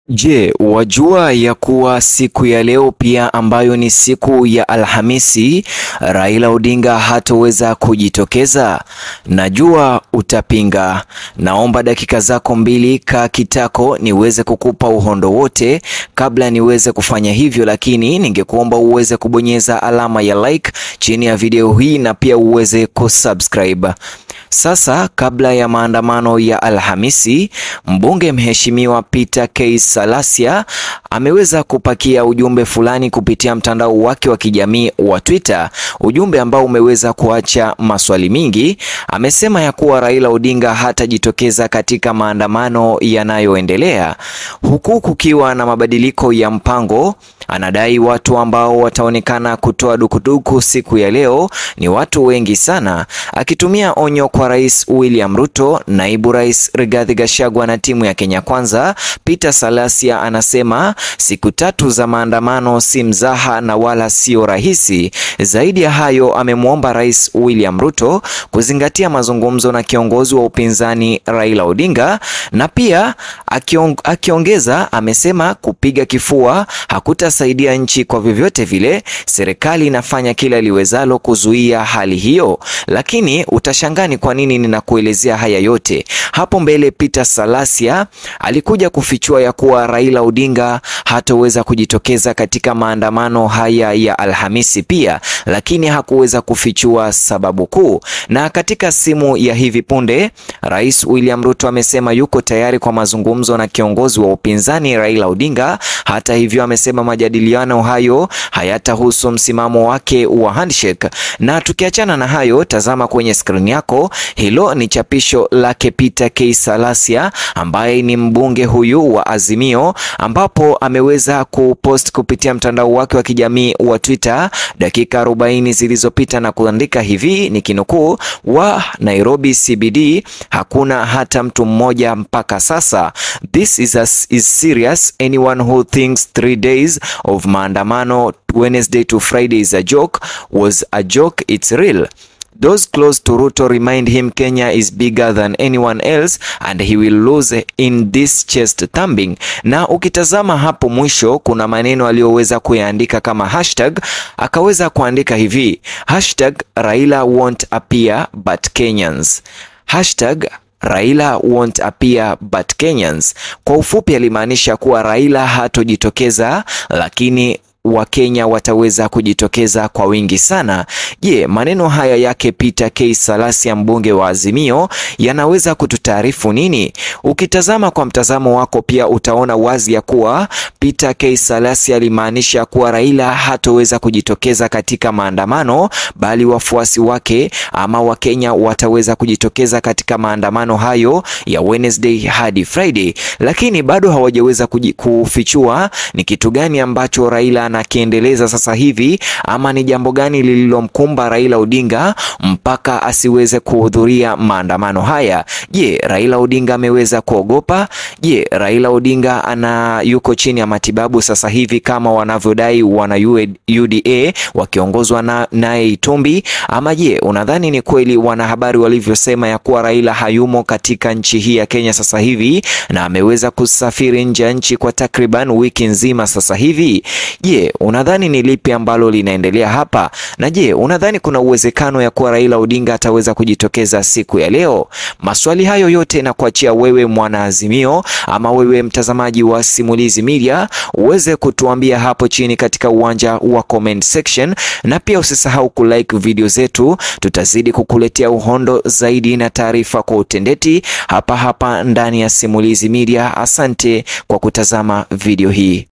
Je, wajua ya kuwa siku ya leo pia ambayo ni siku ya Alhamisi, Raila Odinga hatoweza kujitokeza? Najua utapinga. Naomba dakika zako mbili, kaa kitako niweze kukupa uhondo wote kabla niweze kufanya hivyo, lakini ningekuomba uweze kubonyeza alama ya like chini ya video hii na pia uweze kusubscribe. Sasa kabla ya maandamano ya Alhamisi, mbunge mheshimiwa Peter K. Salasya ameweza kupakia ujumbe fulani kupitia mtandao wake wa kijamii wa Twitter, ujumbe ambao umeweza kuacha maswali mingi. Amesema ya kuwa Raila Odinga hatajitokeza katika maandamano yanayoendelea, huku kukiwa na mabadiliko ya mpango. Anadai watu ambao wataonekana kutoa dukuduku siku ya leo ni watu wengi sana, akitumia onyo kwa Rais William Ruto, naibu rais Rigathi Gachagua na timu ya Kenya Kwanza. Peter Salasya anasema siku tatu za maandamano si mzaha na wala sio rahisi. Zaidi ya hayo, amemwomba Rais William Ruto kuzingatia mazungumzo na kiongozi wa upinzani Raila Odinga, na pia akiong, akiongeza amesema kupiga kifua hakutasaidia nchi kwa vyovyote vile. Serikali inafanya kila liwezalo kuzuia hali hiyo, lakini utashangaa ni kwa nini ninakuelezea haya yote. Hapo mbele Peter Salasya alikuja kufichua ya kuwa Raila Odinga hataweza kujitokeza katika maandamano haya ya Alhamisi pia, lakini hakuweza kufichua sababu kuu. Na katika simu ya hivi punde, Rais William Ruto amesema yuko tayari kwa mazungumzo na kiongozi wa upinzani Raila Odinga. Hata hivyo, amesema majadiliano hayo hayatahusu msimamo wake wa handshake. Na tukiachana na hayo, tazama kwenye skrini yako, hilo ni chapisho lake Peter K. Salasya ambaye ni mbunge huyu wa Azimio, ambapo ameweza kupost kupitia mtandao wake wa kijamii wa Twitter dakika 40 zilizopita na kuandika hivi, ni kinukuu: wa Nairobi CBD hakuna hata mtu mmoja mpaka sasa. This is, a, is serious. Anyone who thinks three days of maandamano Wednesday to Friday is a joke was a joke. It's real. Those close to Ruto remind him Kenya is bigger than anyone else and he will lose in this chest thumping. Na ukitazama hapo mwisho kuna maneno aliyoweza kuyaandika kama hashtag, akaweza kuandika hivi hashtag Raila won't appear but Kenyans. Hashtag Raila won't appear but Kenyans. Kwa ufupi alimaanisha kuwa Raila hatojitokeza lakini Wakenya wataweza kujitokeza kwa wingi sana. Je, maneno haya yake Peter K. Salasya mbunge wa Azimio yanaweza kututaarifu nini? Ukitazama kwa mtazamo wako pia utaona wazi ya kuwa Peter K. Salasya alimaanisha kuwa Raila hatoweza kujitokeza katika maandamano, bali wafuasi wake ama Wakenya wataweza kujitokeza katika maandamano hayo ya Wednesday hadi Friday, lakini bado hawajaweza kufichua ni kitu gani ambacho Raila anakiendeleza sasa hivi ama ni jambo gani lililomkumba Raila Odinga mpaka asiweze kuhudhuria maandamano haya. Je, Raila Odinga ameweza kuogopa? Je, Raila Odinga ana yuko chini ya matibabu sasa hivi kama wanavyodai wana UDA wakiongozwa na naye Itumbi? Ama je, unadhani ni kweli wanahabari walivyosema ya kuwa Raila hayumo katika nchi hii ya Kenya sasa hivi na ameweza kusafiri nje ya nchi kwa takriban wiki nzima sasa hivi? Je, unadhani ni lipi ambalo linaendelea hapa? Na je, unadhani kuna uwezekano ya kuwa Raila Odinga ataweza kujitokeza siku ya leo? Maswali hayo yote na kuachia wewe mwana Azimio ama wewe mtazamaji wa Simulizi Media uweze kutuambia hapo chini katika uwanja wa comment section, na pia usisahau kulike video zetu. Tutazidi kukuletea uhondo zaidi na taarifa kwa utendeti hapa hapa ndani ya Simulizi Media. Asante kwa kutazama video hii.